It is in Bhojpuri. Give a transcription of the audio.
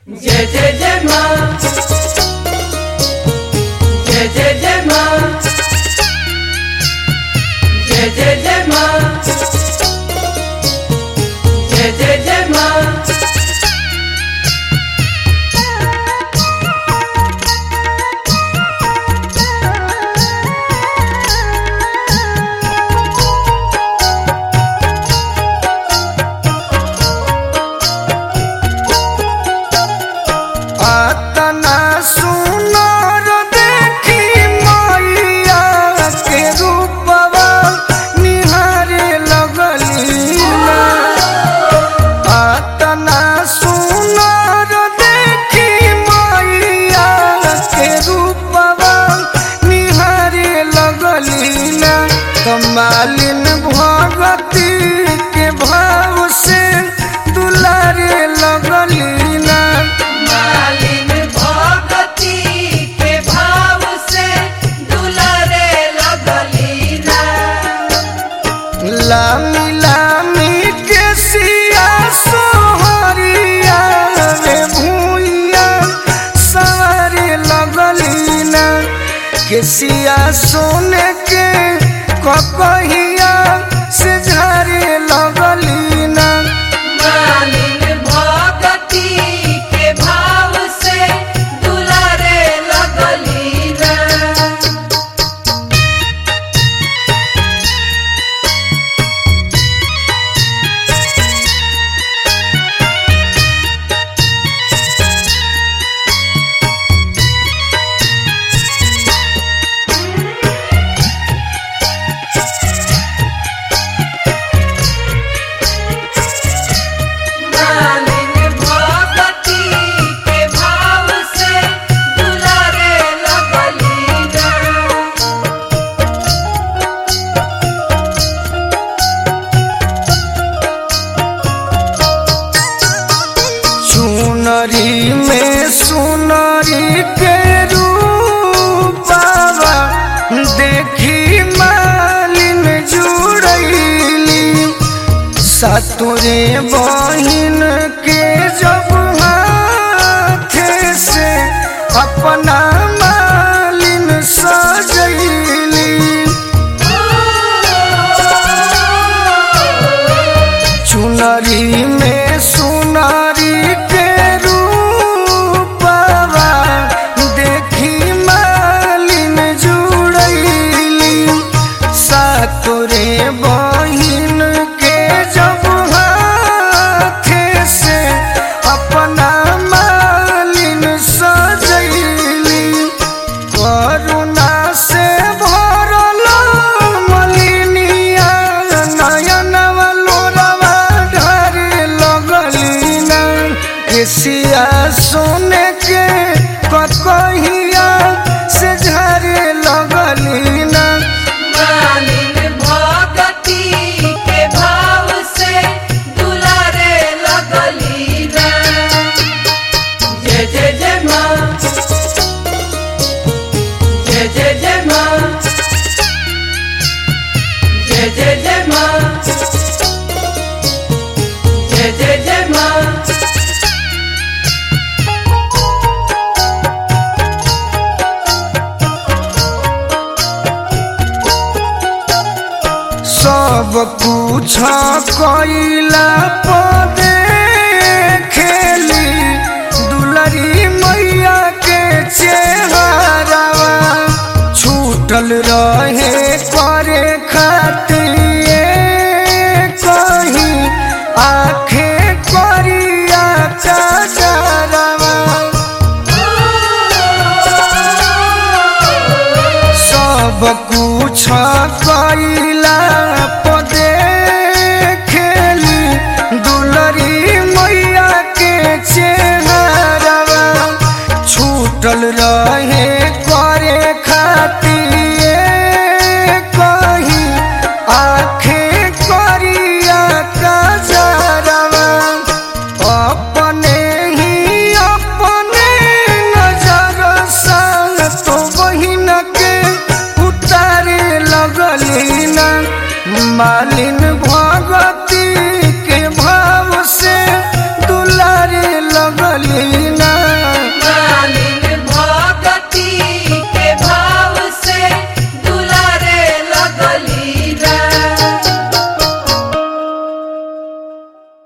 जय जय जय माँ जय जय जय माँ जय जय जय माँ जय जय जय माँ आतना सुनर देखी मैया के रूपवा निहारे लगली ना। आतना सुनर देखी मैया के रूपवा निहारे लगली ना कमालिन भगती के भाव से दुलारे लगली ना मालिन भगती के भाव से दुलारे लगली ना लामी लामी के सिया सोहरिया रे भूइया सवारे लगली ना के सिया सोने के ककहिया से झारे लगली ना मालिन भगती के भाव से दुलारे लगली ना मालिन भगती के भाव से दुलारे लगली ना चुनरी में सुनरी के रूपावा देखी मालिन जुड़ैली सतुरे बहिन के जब हाथ से अपना मालिन सजैली चुनरी में सुनारी के रूपवा देखी मालिन जुड़ैली सातुरे बहिन के जब हाथ से अपना मालिन सजैली करुणा से भरल मलिनिया नयनवा लोरवा ढारे लगली ना केसिया सोने के ककहिया से झारे लगली ना मालिन भगती के भाव से दुलारे लगली ना जय जय जय माँ जय जय जय माँ जय जय जय माँ जय जय जय माँ सब कुछ कैला पदे खेली दुलरी मैया के चेहरावा छूटल रहे करे खातिर कहीं आखे करिया कजरवा सब कुछ कैला पदे खेली दुलरी मैया के चेहरावा छूटल रहे